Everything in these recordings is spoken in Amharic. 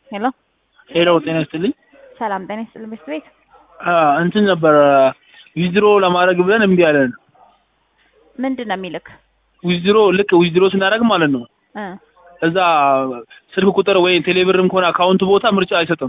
ሄሎ ሄሎ ጤና ይስጥልኝ። ሰላም ጤና ይስጥልኝ። ቤት ቤት እንትን ነበረ ዊዝድሮ ለማድረግ ብለን እምቢ አለን። ምንድን ነው የሚልክ? ዊዝድሮ ልክ ዊዝድሮ ስናደርግ ማለት ነው እ እዛ ስልክ ቁጥር ወይ ቴሌብርም ከሆነ አካውንት ቦታ ምርጫ አይሰጥም።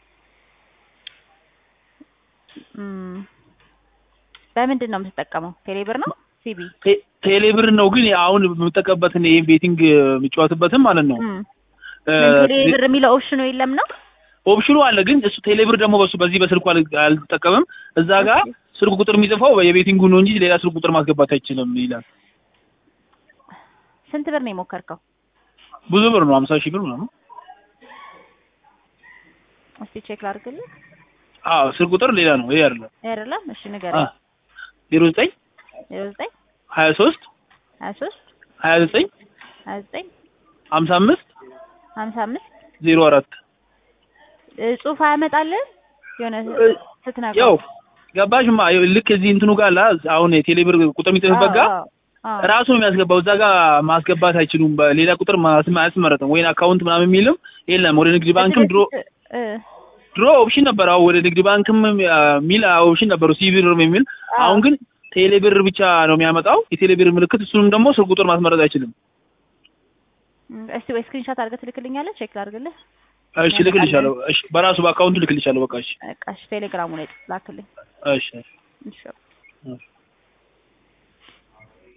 እም፣ በምንድን ነው የምትጠቀመው? ቴሌብር ነው ሲቢ? ቴ- ቴሌብር ነው ግን አሁን የምጠቀምበትን ይሄ ቤቲንግ የምጫወትበትም ማለት ነው እም፣ እ፣ ምን ቴሌብር የሚለው ኦፕሽኑ የለም ነው? ኦፕሽኑ አለ ግን እሱ ቴሌብር ደግሞ በሱ በዚህ በስልኩ አል- አልጠቀምም። እዛ ጋር ስልክ ቁጥር የሚጽፈው የቤቲንጉ ነው እንጂ ሌላ ስልክ ቁጥር ማስገባት አይችልም ይላል። ስንት ብር ነው የሞከርከው? ብዙ ብር ነው፣ ሀምሳ ሺህ ብር ምናምን። እስቲ ቼክ ላድርግልህ። አዎ ስልክ ቁጥር ሌላ ነው ይሄ አይደለም። አይደለም? እሺ ንገረኝ። ዜሮ ዘጠኝ ዜሮ ዘጠኝ ሀያ ሶስት ሀያ ሶስት ሀያ ዘጠኝ ሀያ ዘጠኝ ሀምሳ አምስት ሀምሳ አምስት ዜሮ አራት ጽሁፍ አያመጣልህ የሆነ እ፣ ስትነግረው ያው ገባሽማ ልክ እዚህ እንትኑ ጋር አለ አሁን የቴሌብር ቁጥር የሚጽፍበት ጋር አዎ፣ አዎ። ራሱ ነው የሚያስገባው። እዛ ጋር ማስገባት አይችሉም። በሌላ ቁጥር ማስመ- አያስመረጥም። ወይን አካውንት ምናምን የሚልም የለም። ወደ ንግድ ባንክም ድሮ እ፣ ድሮ ኦፕሽን ነበር። አሁን ወደ ንግድ ባንክም የሚል ኦፕሽን ነበሩ ሲቢርም የሚል አዎ። አሁን ግን ቴሌብር ብቻ ነው የሚያመጣው የቴሌብር ምልክት። እሱንም ደግሞ ስልክ ቁጥር ማስመረጥ አይችልም። እስቲ ወይ ስክሪንሾት አድርገህ ትልክልኛለህ? ቼክ ላድርግልህ። እሺ ልክልሻለሁ። እሺ በራሱ በአካውንቱ ልክልሻለሁ። በቃ እሺ በቃ እሺ፣ ቴሌግራሙ ላይ ላክልኝ። እሺ እሺ እሺ